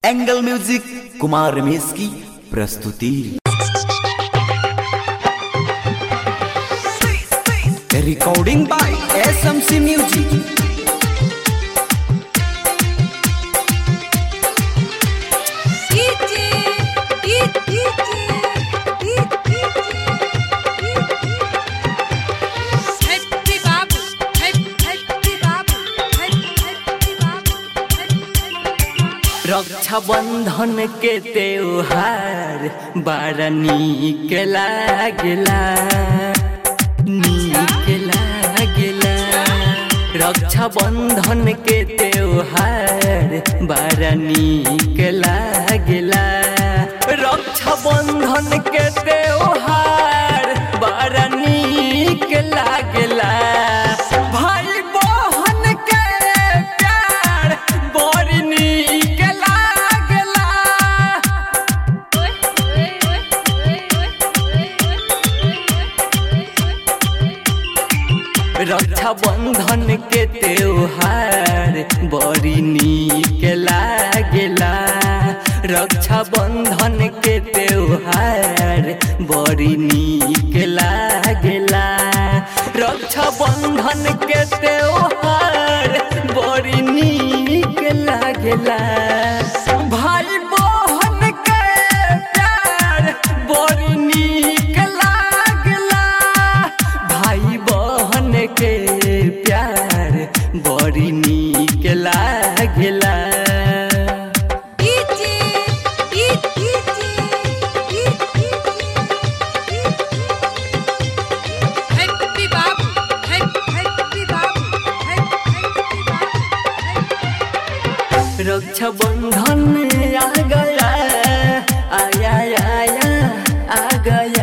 Angle music Kumar Ramesh की प्रस्तुति recording by S M C music Raksha Bandhan के त्योहार बड़ा नीक लागेला नीक लागेला रक्षा बंधन के त्योहार बड़ा नीक लागेला रक्षा बंधन के त्योहार बड़ा नीक लागेला भाई बहन के प्यार बड़ी नीक लागेला रक्षा बंधन के त्योहार बड़ी नीक लागेला रक्षा बंधन के त्योहार बड़ी नीक लागेला रक्षा बंधन के त्योहार बड़ी नीक लागेला भाई बहन के प्यार बड़ी नीक लागेला भाई बहन के प्यार बड़ी नीक लागेला रक्षा बंधन आ गया आया आया आ गया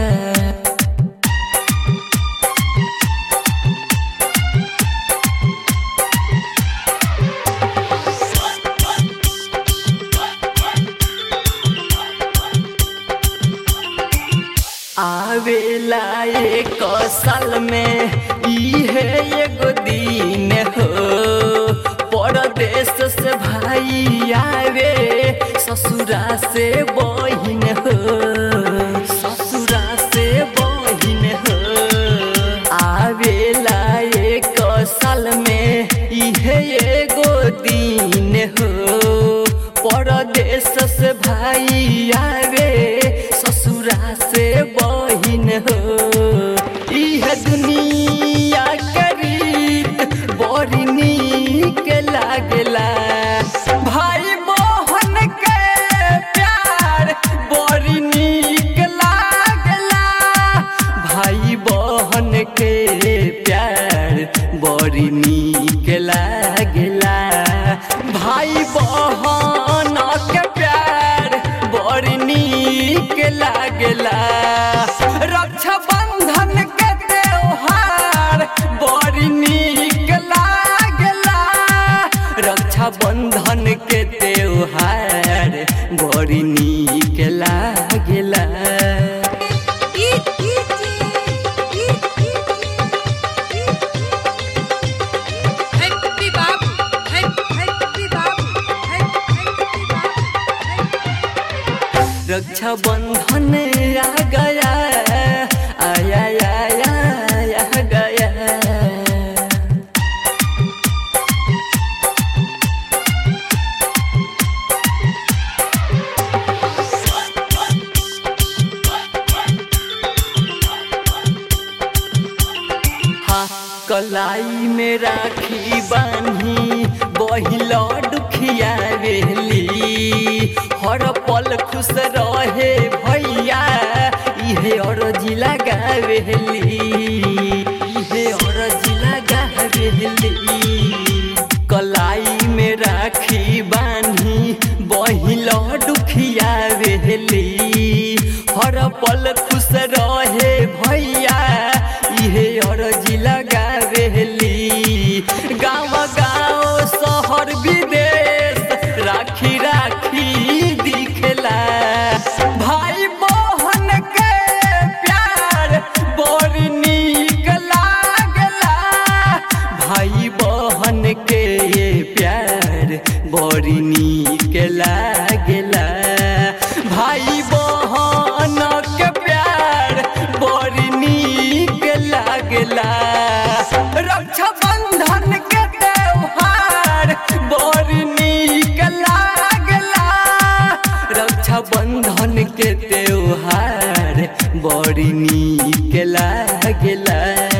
आवेला एक साल में इहे एगो दिन हो परदेश से भाई आवे ससुरा से बहिन हो ससुरा से बहिन हो आवेला एक साल में इहे एगो दिन हो परदेश से भाई आवे ससुरा से बहिन हो इह दुनिया के रीत बड़ी नीक लागला भाई बहन के प्यार बड़ी नीक लागला भाई बहन के प्यार बड़ी नीक लागला भाई बहन के प्यार बड़ी नीक लागला रक्षा बंधन के त्योहार बड़ी नीक लागला रक्षा बंधन के त्योहार बड़ी नीक लागला रक्षा बंधन आ गया आया आया आ गया हा कलाई में राखी बानी बहिला दुखिया रेली हर पल खुश रहे भैया इहे अरजी लगावेली इहे अरजी लगावेली कलाई में राखी बानी बहिला दुखिया रेली हर पल खुश रहे भैया इहे अरजी लगावेली गाँव गाँव शहर विदेश राखी राखी दिखला भाई बहन के प्यार बड़ लागेला भाई बहन के प्यार बड़ी नीक लागेला रक्षा बंधन के त्योहार बड़ी नीक लागेला रक्षा बंधन के त्योहार बड़ी नीक लागेला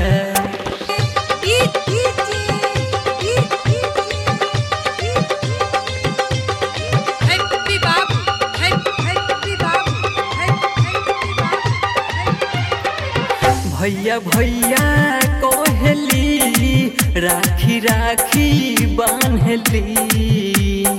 Happy Babu, Happy Babu, Happy Babu. भैया भैया कहली राखी राखी बान्हली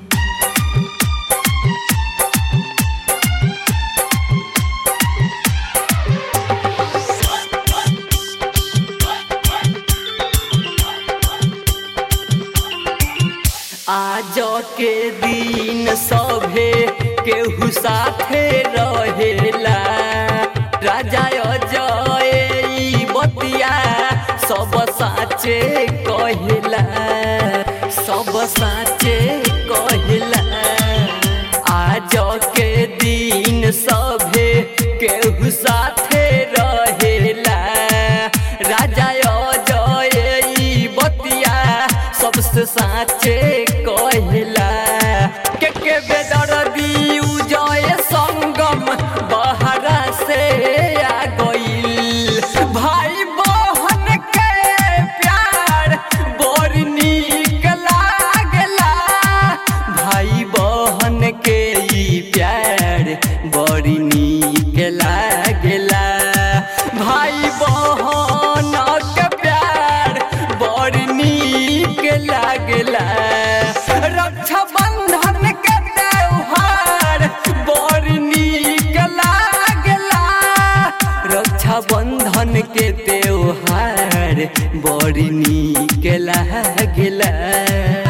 आज के दिन सभे केहू साथे रहेला राजा अजय ई बतिया सब साचे कहिला सब साचे कहिला आज के दिन सभे केहू साथे रहेला राजा अजय ई बतिया सबसे साचे कहिला के के बेदर्दी उजय संगम बहरा से आ गइल भाई बहन के प्यार बड़ नीक लागला भाई बहन के ई प्यार बड़ी नीक लागला भाई बहन के प्यार बड़ नीक लागला रक्षा बंधन के त्योहार बड़ नीक लागला रक्षा बंधन के त्योहार बड़ नीक लागला